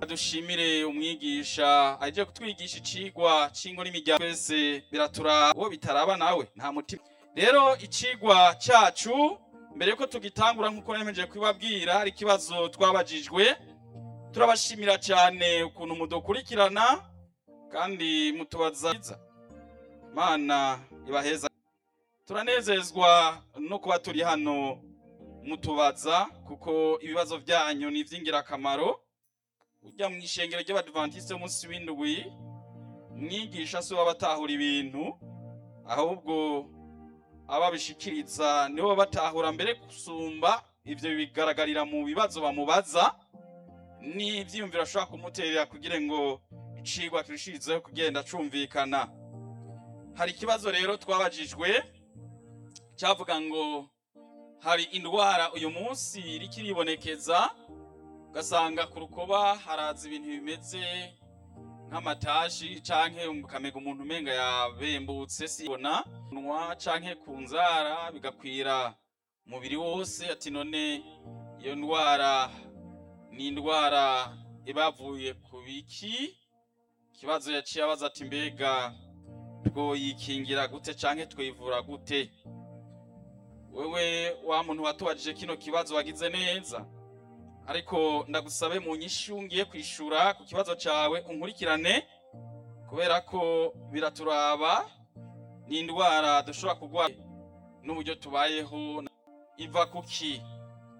dushimire umwigisha aje kutwigisha icigwa c'ingo n'imiryango twese biraturaba uwo bitaraba nawe nta mutima rero icigwa cacu mbere yuko tugitangura nk'uko nemeje kubibabwira hari ikibazo twabajijwe turabashimira cyane ukuntu mudukurikirana kandi mutubaza mana ibaheza turanezezwa no kuba turi hano mutubaza kuko ibibazo byanyu ni iby'ingirakamaro ujya mu ishengero ry'abadivantisite y'umunsi w'indwi mwigisha si we abatahura ibintu ahubwo ababishikiriza nibo batahura mbere gusumba ibyo bigaragarira mu bibazo bamubaza n'ibyiyumviro ashobora kumuterera kugira ngo icigwa kirushizeho kugenda cumvikana hari ikibazo rero twabajijwe cyavuga ngo hari indwara uyu munsi iri kiribonekeza ugasanga ku rukoba haraza ibintu bimeze nk'amatashi canke ukamenya umuntu umenga yabembutse sibona nwa canke ku nzara bigakwira umubiri wose ati none iyo ndwara ni indwara ibavuye ku biki ikibazo yaciye abaza ati mbega twoyikingira gute canke twivura gute wewe wa muntu watubajije kino kibazo wagize neza ariko ndagusabe mu nyishu ngiye kwishura ku kibazo cawe unkurikirane kubera ko biraturaba ni indwara dushobora kurwara n'uburyo tubayeho iva kuki